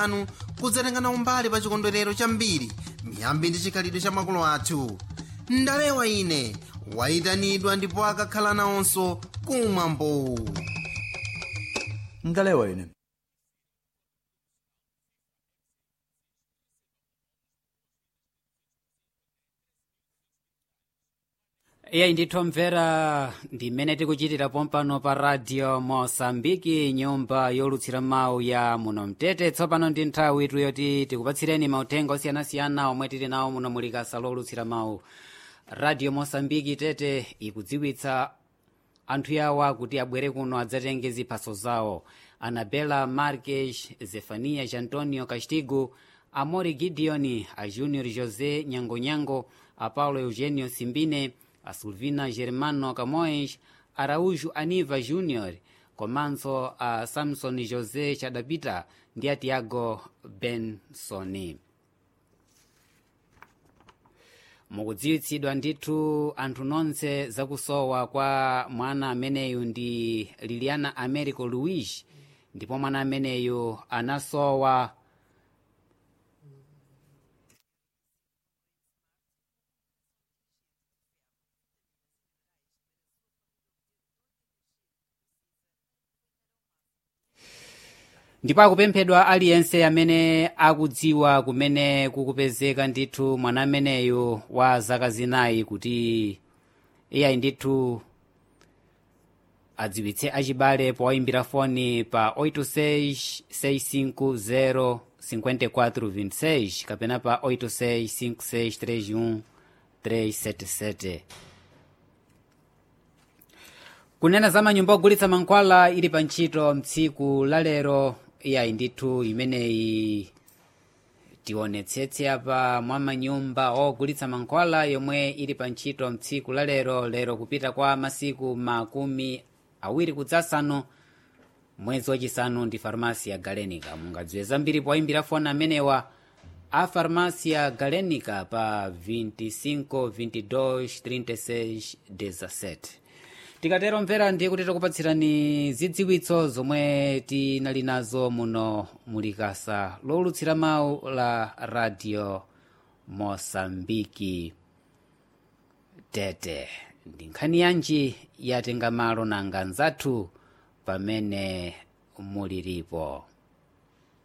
anu kudzatengana umbali pa chikondwerero chambiri miyambi ndi chikhalidwe cha makolo athu ndalewa ine wayitanidwa ndipo akakhala nawonso kumwambo ndalewa ine iyayi ndithu mvera ndimene tikuchitira pompano pa radio mosambiki nyumba yolutsira mawu ya muno mtete tsopano ndi nthawi itu yoti tikupatsireni mauthenga osiyanasiyana omwe tili nawo muno mulikasa lolutsira mawu radio mosambiki tete ikudziwitsa anthu yawa kuti abwere kuno adzatenge ziphaso zawo anabela marques zefanias antonio castigo amori gideon a junior josé nyangonyango a paulo eugenio simbine a silvina germano camões araújo aniva júnior komanso a samson josé chadapita ndi a tiago bensoni mukudziwitsidwa ndithu anthu nonse zakusowa kwa mwana ameneyu ndi liliana americo luis ndipo mwana ameneyu anasowa ndipo akupemphedwa aliyense amene akudziwa kumene kukupezeka ndithu mwana ameneyu wa zaka zinayi kuti iyayi ndithu adziwitse achibale powayimbira foni pa 866505426 kapena pa 865631377 kunena za manyumba ogulitsa mankhwala ili pa ntchito mtsiku lalero iyayi ndithu imeneyi tionetsetse apa mwa manyumba ogulitsa mankhwala yomwe ili pa ntchito mtsiku lalero lero kupita kwa masiku makumi awiri kudzasanu mwezi wachisanu ndi farmasiya galenica mungadziwe zambiri poyimbira foni amenewa a farmasiya galenica pa 25 22 36 17 tikatero mvera ndiye kuti tikupatsirani zidziwitso zomwe tinali nazo muno mulikasa lowulutsira mawu la radio mosambiki tete ndi nkhani yanji yatenga malo nanga nzathu pamene muliripo